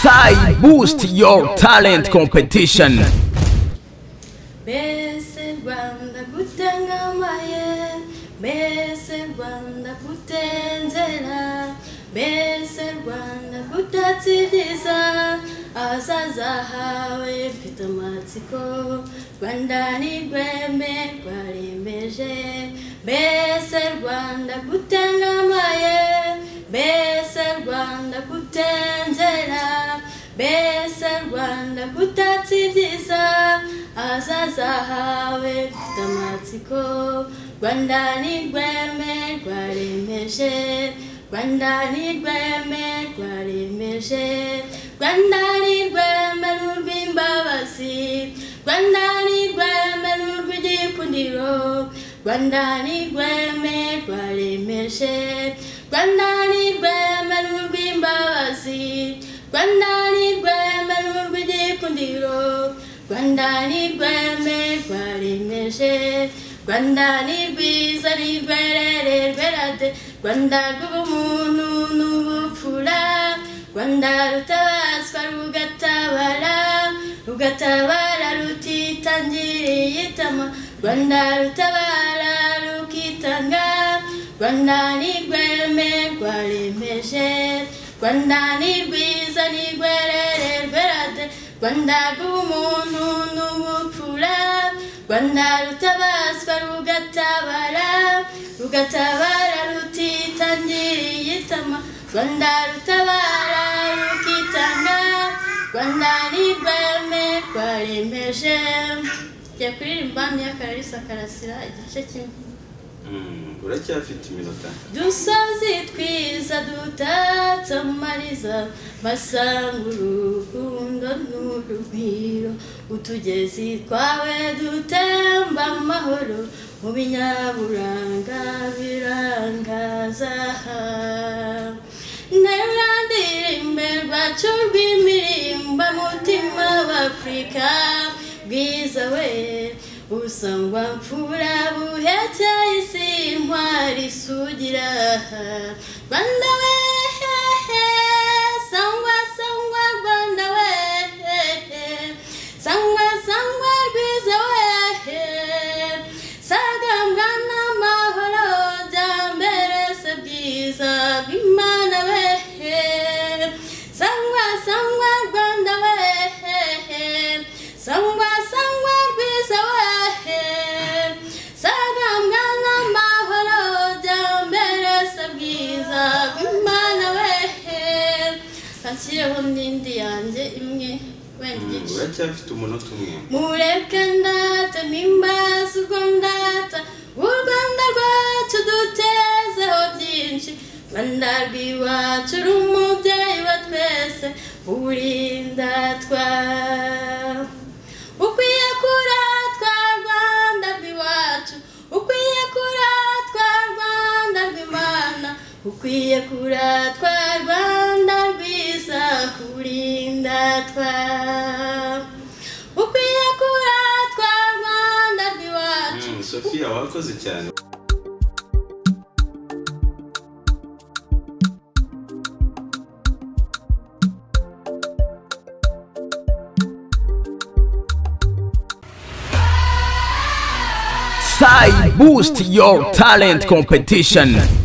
Sai Boost Your Talent Competition. Besirwanda gutangamaye Besirwanda gutenzera Besirwanda gutatsiriza abasaza hawe mfite amatsiko rwanda ni rweme rwarembeje mbese rwanda gutangamaye mbese rwanda gutenzera mbese rwanda gutatsibyiza ahazaza hawe mfite amatsiko rwanda ni rweme rwarembeje rwanda ni rweme rwarembeje rwanda ni rweme rw'imbabazi rwanda ni rweme rw'igikundiro rwanda ni rweme rwaremeshe rwanda ni rweme rw'imbabazi rwanda ni rweme rw'igikundiro rwanda ni rweme rwaremeshe rwanda ni rwiza ni rwerere rwerade rwanda rw'ubumuntu n'ubupfura rwanda rutabazwa rugatabara rugatabara rutitangiriye itama rwanda rutabara rukitanga rwanda ni rweme rwaremeje rwanda ni rwiza ni rwerere rwerade rwanda rw'umuntu n'ubupfura rwanda rutabazwa rugatabara rugatabara rutitangiriye itama rwanda rutabara rukitanga rwanda ni rweme rwaremeje jya kuririmba myaka karasira igice kimwe uracyafite iminota dusozi twiza dutatse amariza masanga urukundo n'urugwiro utugezi twawe dutemba amahoro mu binyaburanga birangaza ntirurandirimbe rwacu rw'imirimba mutima w'afurika bwiza we usangwa mfura buhetse isi intwari isugira rwanda we hehe sangwa sangwa rwanda we hehe sangwa sangwa rwiza we hehe sagambwa n'amahoro byambere se byiza bw'imana we hehe sangwa sangwa rwanda we hehe sangwa sangwa rwiza we hehe sagambwa n'amahoro byambere se bwiza bw'imana we hehe hashyireho n'indi yanjye imwe wenda igice uracyafite umunota umwe mureke ndata nimbaza urwo ndata u rwanda rwacu dutezeho byinshi rwanda rw'iwacu uri umubyeyi wa twese urindatwa ukwiye kuratwa rwanda rw'iwacu ukwiye kuratwa rwanda rw'imana ukwiye kuratwa rwanda rwiza urindatwa ukwiye kuratwa rwanda rw'iwacu Mm, sophia wakoze cyane Sai Boost Your Talent Competition.